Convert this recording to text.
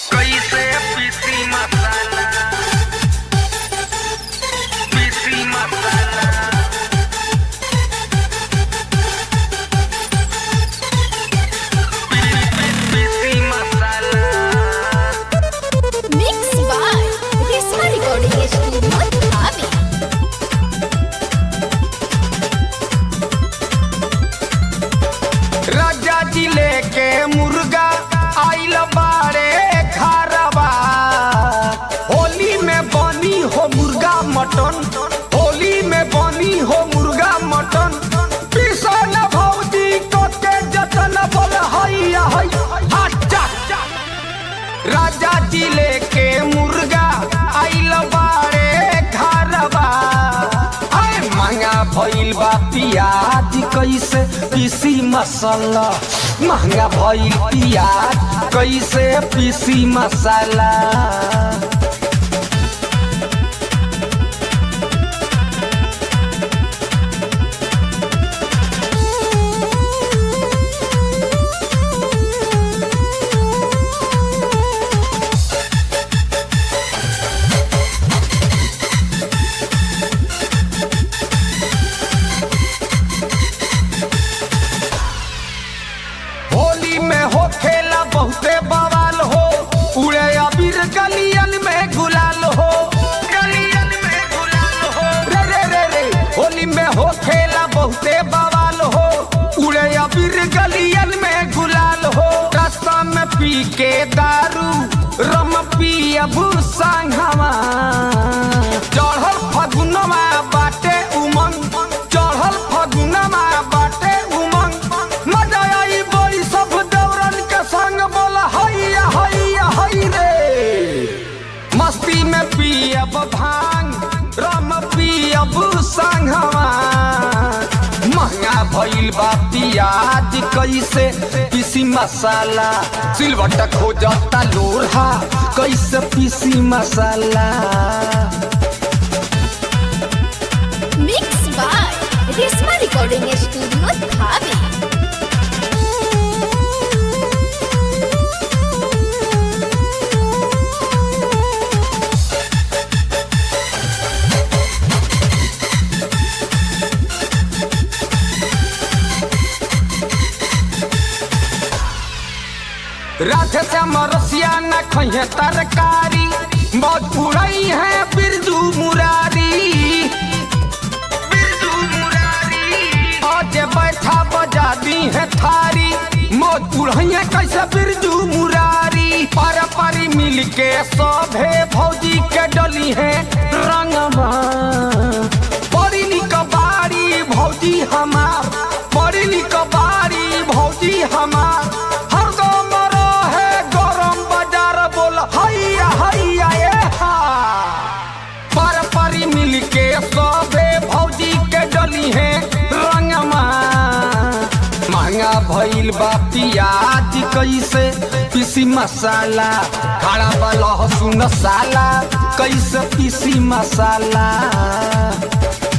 कैसे पीसी मसाला पीसी मसाला पीसी मसाला Mixed by Risma Recording Studio, Dhabi. राजा जी लेके मुर्गा आइल बारे खारबा होली में बनी हो मुर्गा मटन होली में बनी हो मुर्गा मटन पिसन भौजी को के जतन बोल हैया है हाचा राजा जी लेके मुर्गा आइल बारे घरबा आय महंगा भइल बा पियाज कैसे पीसी मसाला महंगा भइल पियाज कैसे पीसी मसाला होली में हो खेला बहुते बवाल हो उड़े अबीर गलियन में गुलाल हो गलियन में गुलाल हो रे रे रे रे होली में हो खेला बहुते बवाल हो उड़े अबीर गलियन में गुलाल हो रास्ता में पी के दारू रम पी अबू संघवा चढ़ल फगुनवा बाटे उमंग चढ़ल फगुनवा बाटे उमंग मजा आई बोई सब दौरन के संग बोला हैया हैया हई रे मस्ती में पियब भांग रम पियब संघवा महंगा भइल बा पियाज कैसे पीसी मसाला सिलवट खोजता लोढ़ा कैसे पीसी मसाला Mixed by Risma Recording Studio, Dhabi. Radhe Shyam रसिया न खइहे तरकारी बहुत उड़ई है बिरजू मुरारी बिरजू मुरारी आज बैठा बजा दी है थारी मौत उड़ैया कैसे बिरजू मुरारी पारा पारी मिल के सभे भौजी के डली है रंगवा बड़ी निक बारी भौजी हमार बड़ी निक बारी भौजी हमार हरदम रहे गरम बाजार बोल हैया हैया ए हा पर परी मिल के सबे भौजी के डली है रंगमा महंगा भइल बा पियाज कैसे पीसी मसाला खड़ा बा लहसुन साला कैसे पीसी मसाला